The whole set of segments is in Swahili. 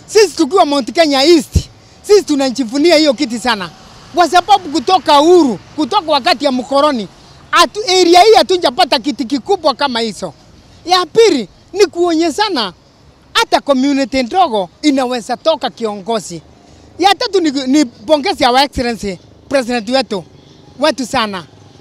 Sisi tukiwa Mount Kenya East, sisi tunajivunia hiyo kiti sana, kwa sababu kutoka uhuru, kutoka wakati ya mkoroni, atu, area hii hatujapata kiti kikubwa kama hizo. Ya pili ni kuonyeshana hata community ndogo inaweza toka kiongozi. Ya tatu ni, ni pongezi ya excellency president wetu wetu sana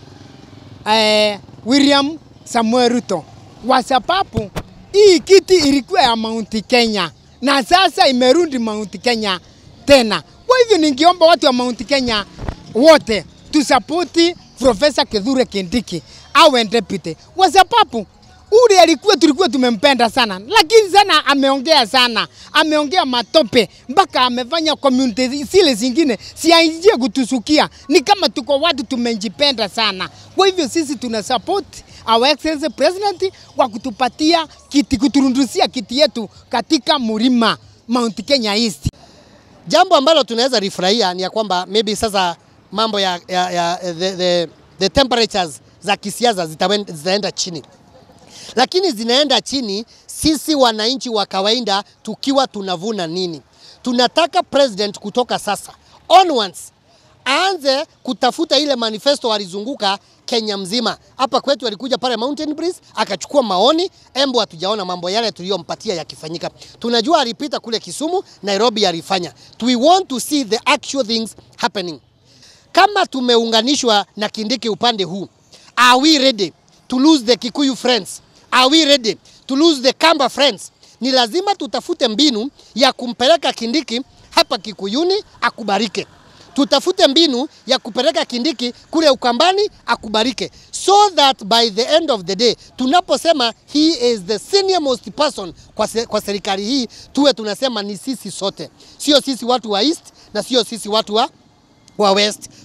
eh, William Samuel Ruto kwa sababu hii kiti ilikuwa ya Mount Kenya na sasa imerudi Mount Kenya tena. Kwa hivyo ningeomba watu wa Mount Kenya wote tusapoti Profesa Kithure Kindiki awe deputy, kwa sababu ule alikuwa tulikuwa tumempenda sana, lakini sana ameongea sana, ameongea matope mpaka amefanya community zile zingine siaingie kutusukia. Ni kama tuko watu tumejipenda sana. Kwa hivyo sisi tuna support our excellency president kwa kutupatia kiti, kuturundusia kiti yetu katika mlima Mount Kenya East. Jambo ambalo tunaweza rifurahia ni ya kwamba maybe sasa mambo ya, ya, ya the, the, the temperatures za kisiasa zitawen- zitaenda chini, lakini zinaenda chini sisi wananchi wa kawaida tukiwa tunavuna nini? Tunataka president kutoka sasa onwards aanze kutafuta ile manifesto alizunguka Kenya mzima. Hapa kwetu alikuja pale Mountain Breeze akachukua maoni, embo hatujaona mambo yale tuliyompatia yakifanyika. Tunajua alipita kule Kisumu, Nairobi alifanya. We want to see the actual things happening. Kama tumeunganishwa na Kindiki upande huu, are we ready to lose the Kikuyu friends? Are we ready to lose the Kamba friends? Ni lazima tutafute mbinu ya kumpeleka Kindiki hapa Kikuyuni akubarike tutafute mbinu ya kupeleka Kindiki kule Ukambani akubarike, so that by the end of the day tunaposema he is the senior most person kwa, se, kwa serikali hii tuwe tunasema ni sisi sote, sio sisi watu wa East na sio sisi watu wa, wa West.